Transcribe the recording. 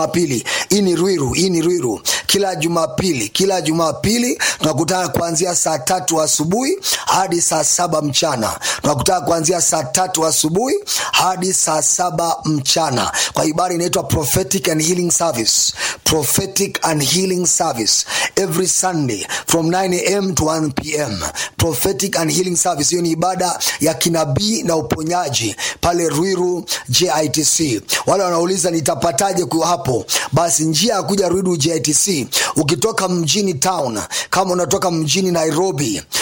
Jumapili. Hii ni Ruiru, hii ni Ruiru. Kila Jumapili, kila Jumapili tunakutana kuanzia saa tatu asubuhi hadi saa saba mchana. Tunakutana kuanzia saa tatu asubuhi hadi saa saba mchana kwa ibada inaitwa prophetic and healing service. Prophetic and healing service every Sunday from 9 am to 1 pm. Prophetic and healing service, hiyo ni ibada ya kinabii na uponyaji pale Ruiru JITC. Wale wanauliza nitapataje kuwa hapo, basi njia ya kuja Ruiru JITC ukitoka mjini town, kama unatoka mjini Nairobi